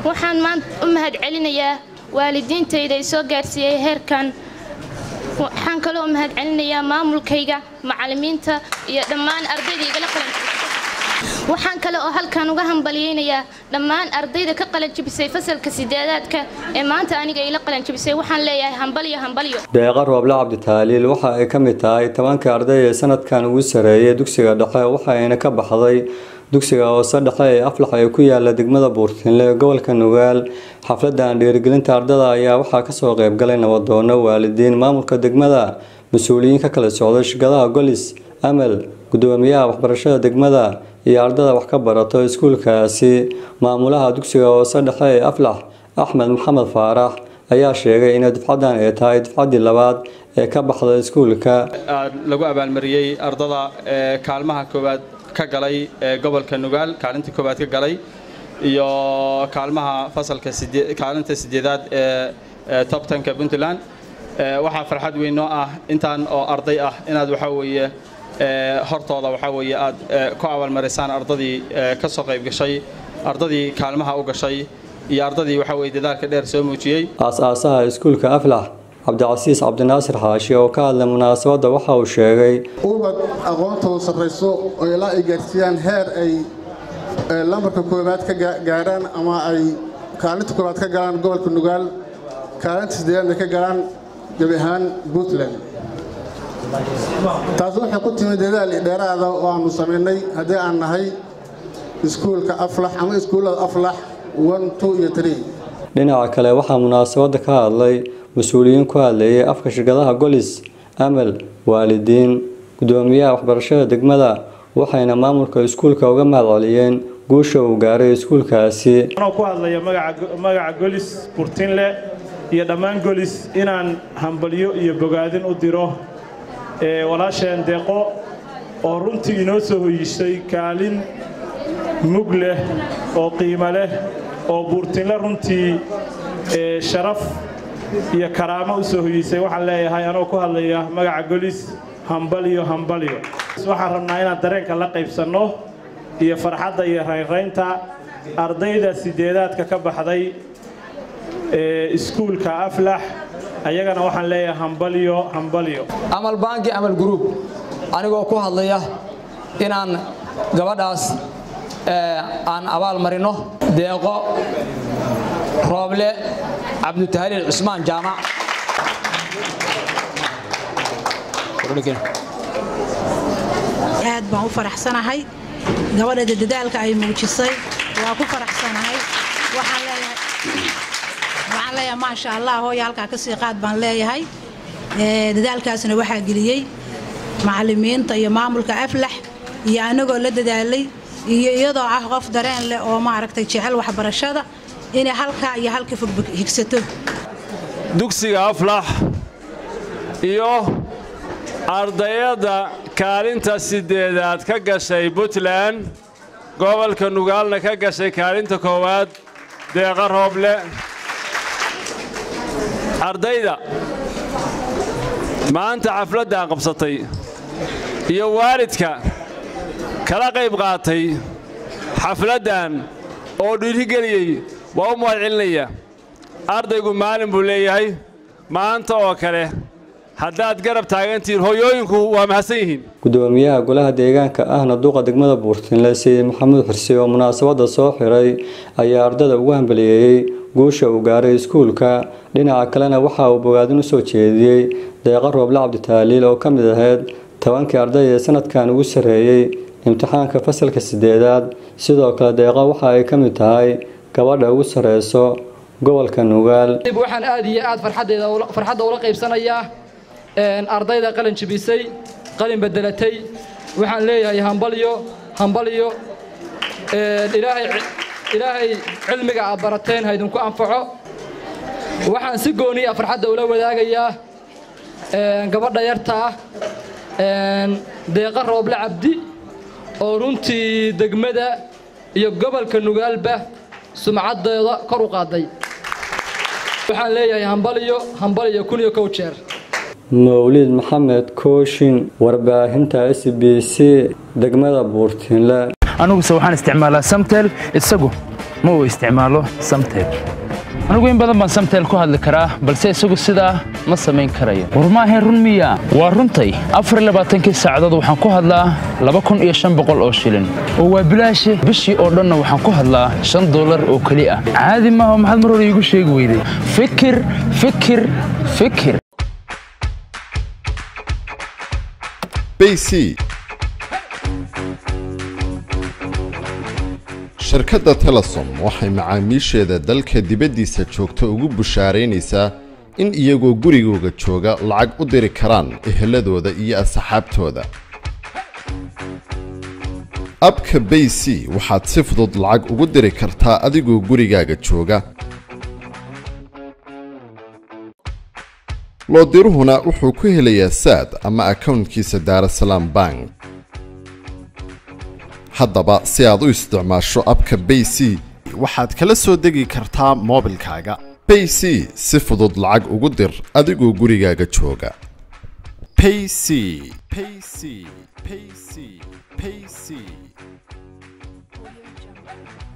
waxaan maanta u mahad celinayaa waalidiintayda i soo gaarsiiyey heerkan waxaan kaloo u mahad celinayaa maamulkayga macallimiinta iyo dhammaan ardayda igala qalan waxaan kale oo halkan uga hambalyeynayaa dhammaan ardayda ka qalanjibisay fasalka sideedaadka ee maanta aniga ila qalanjibisay waxaan leeyahay hambalyo hambalyo deeqa rooble cabditaaliil waxa ay ka mid tahay tobankii arday ee sanadkan ugu sareeyay dugsiga dhexe waxayna ka baxday dugsiga hoose dhexe ee aflax ee ku yaala degmada buurtinle ee gobolka nugaal xafladan dhiirigelinta ardada ayaa waxaa kasoo qeybgalay nabadoono waalidiin maamulka degmada mas-uuliyiin ka kala socday shirkadaha golis amal gudoomiyaha waxbarashada degmada iyo ardada wax ka barato iskuulkaasi maamulaha dugsiga hoose dhexe ee aflax axmed maxamed faarax ayaa sheegay inay dufcadan ay tahay dufcaddii labaad ee ka baxda iskuulka lagu abaalmariyey ardada ee kaalmaha koowaad ka galay ee gobolka nugaal kaalinta koowaad ka galay iyo kaalmaha fasalka kaalinta sideedaad ee top tenka puntland waxaa farxad weyn noo ah intaan oo arday ah inaad waxaa weeye hortooda waxaa weeye aad ku abaalmarisaan ardadii ka soo qayb gashay ardadii kaalmaha u gashay iyo ardadii waxaa weye dadaalka dheer soo muujiyey aas-aasaha iskuulka aflax cabdicasiis cabdinaasir xaashi oo ka hadlay munaasabadda waxa uu sheegay ubad aqoontoodu sarrayso oo ilaa ay gaarsiiyaan heer ay lambarka koowaad ka gaadhaan ama ay kaalinta koowaad ka galaan gobolka nugaal kaalinta sideedaadna ka galaan gebi ahaan puntland taas waxay ku timid dadaal dheeraada oo aanu samaynay haddii aan nahay iskuulka aflax ama iskuullada aflax iyo dhinaca kale waxaa munaasabadda ka hadlay mas-uuliyiin ku hadlayay afka shirkadaha golis amal waalidiin gudoomiyaha waxbarashada degmada waxayna maamulka iskuulka uga mahad celiyeen guusha uu gaaray iskuulkaasi anoo ku hadlaya magaca golis burtinle iyo dhammaan golis inaan hambalyo iyo bogaadin u diro walaasheen deeqo oo runtii inoo soo hoyisay kaalin mug leh oo qiimo leh oo buurtinle runtii sharaf iyo karaamo u soo hoyisay waxaan leeyahay anoo ku hadlaya magaca golis hambalyo hambalyo waxaan rabnaa inaan dareenka la qaybsanno iyo farxadda iyo raynraynta ardayda sideedaadka ka baxday iskuulka aflax ayagana waxaan leeyahay hambalyo hambalyo amal baanki amal gruub anigoo ku hadlaya inaan gabadhaas aan abaal marino deeqo rooble cabdutahliil cusmaan jaamac aad baan u faraxsanahay gabadheeda dadaalka ay muujisay waa ku faraxsanahay waxaan leeyahay maasha allah hooya halkaa ka sii qaad baan leeyahay dadaalkaasna waxaa geliyey macallimiinta iyo maamulka aflax iyo anagoo la dadaalay iyo iyadoo ah qof dareen leh oo maaragtay jecel waxbarashada inay halkaa iyo halka fog higsato dugsiga aflax iyo ardayadda kaalinta sideedaad ka gashay puntland gobolka nugaalna ka gashay kaalinta koowaad deeqa rooble ardayda maanta xafladdan qabsatay iyo waalidka kala qayb qaatay xafladdan oo dhiirigeliyey waa u mahad celinaya ardaygu maalin buu leeyahay maanta oo kale haddaad garab taagantihiin hoyooyinku waa mahadsan yihiin gudoomiyaha golaha deegaanka ahna duqa degmada buurtinle sayid maxamuud xirsi oo munaasabadda soo xiray ayaa ardada ugu hambaliyeeyey guusha uu gaaray iskuulka dhinaca kalena waxa uu bogaadin u soo jeediyey deeqa rooble cabditaaliil oo ka mid ahayd tobankii arday ee sanadkan ugu sarreeyey imtixaanka fasalka sideedaad sidoo kale deeqa waxa ay ka mid tahay gabadha ugu sarreyso gobolka nugaal waxaan aad iyo aad farxadda ula qaybsanayaa ardayda qalin jibisay qalin bedelatay waxaan leeyahay hambalyo hambalyo ilaahay cilmiga aad barateen haydinku anfaco waxaan si gooniya farxadda ula wadaagayaa gabadha yarta ah deeqa rooble cabdi oo runtii degmada iyo gobolka nugaalba sumcaddeeda kor u qaaday waxaan leeyahay hambalyo hambalyo kun iyo kow jeer mawlid maxamed kooshin warbaahinta s b c degmada buurtinle aniguse waxaan isticmaalaa samtel isagu ma uu isticmaalo samtel anigu in badan baan samtel ku hadli karaa balse isagu sidaa ma samayn karayo war maahayn run miya waa runtay afarlabaaatankii saacadood waxaan ku hadlaa laba kun iyo shan boqol oo shilin oo waa bilaashe bishii oo dhanna waxaan ku hadlaa shan dollar oo keli ah caadi maaha maxaad mar hore iigu sheegi weyday fikir fikir fikir bc shirkadda telesom waxay macaamiisheeda dalka dibaddiisa joogta ugu bushaaraynaysaa in iyagoo gurigooga jooga lacag u diri karaan eheladooda iyo asxaabtooda abka bay c waxaad si fudud lacag ugu diri kartaa adigoo gurigaaga jooga loodiruhuna wuxuu ku helayaa saad ama akownkiisa daarasalaam bank haddaba si aad u isticmaasho abka bay c waxaad kala soo degi kartaa moobilkaaga bay c si fudud lacag ugu dir adigoo gurigaaga jooga payc payc payc payc